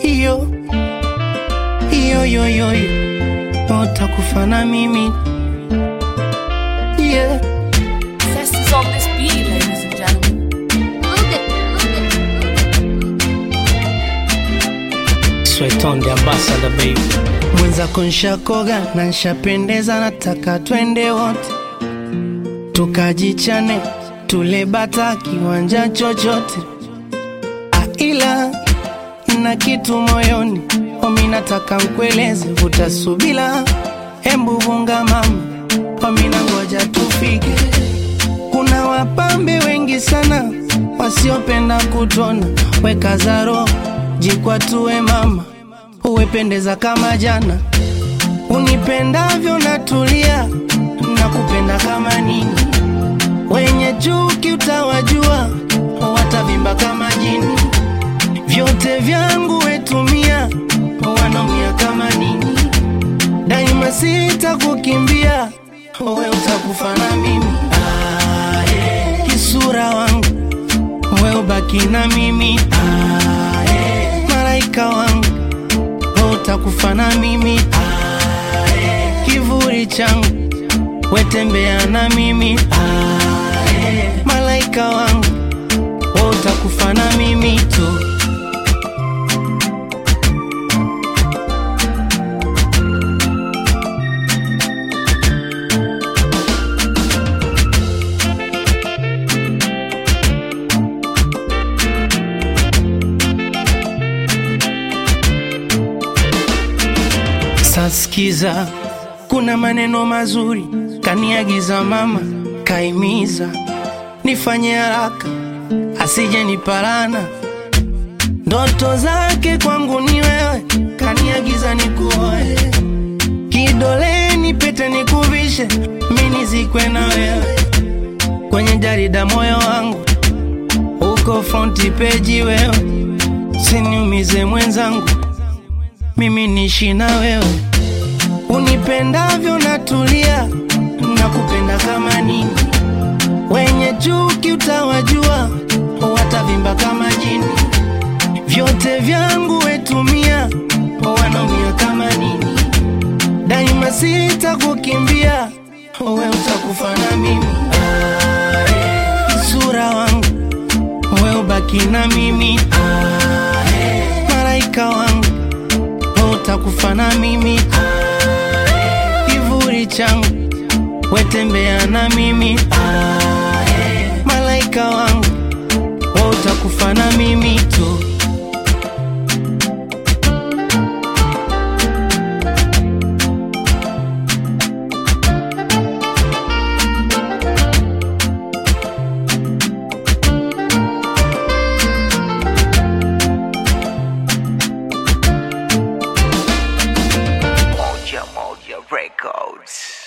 iyo iyo iyo iyo utakufa na mimi yeah. Zest is on this beat, ladies and gentlemen. Sweton the ambassador baby. Mwenzako nshakoga na nshapendeza, nataka twende wote tukajichane, tule bata kiwanja chochote, Ah, ila na kitu moyoni omi, nataka nkueleze, utasubila hembu vunga mama omi, na ngoja tufike. Kuna wapambe wengi sana wasiopenda kutona, weka zaro jikwatue mama, uwependeza kama jana, unipendavyo natulia, nakupenda kama nini, wenye chuki utawajua, watavimba kama jini, vyote vyangu wetumia, wanaumia kama nini, daima sitakukimbia, we utakufa na mimi ah, yeah. kisura wangu we ubaki na mimi ah, yeah. malaika wangu we utakufa na mimi ah, yeah. kivuli changu wetembea na mimi ah, yeah. malaika wangu we utakufa na mimi tu Sasikiza, kuna maneno mazuri kaniagiza mama, kaimiza nifanye haraka asije niparana. Ndoto zake kwangu ni wewe, kaniagiza nikuoe, kidoleni pete nikuvishe, mi nizikwe na wewe kwenye jarida moyo wangu uko fronti peji wewe, siniumize mwenzangu mimi nishi na wewe, unipendavyo natulia, nakupenda kama nini. Wenye chuki utawajua, watavimba kama jini. Vyote vyangu wetumia, wanaumia kama nini. Daima sitakukimbia, we utakufa na mimi. Ah, yeah. Sura wangu, we ubaki na mimi. Ah, yeah. Malaika wangu wewe utakufa na mimi kivuli changu wetembea na mimi malaika wangu wewe utakufa na mimi tu Moja Moja Records.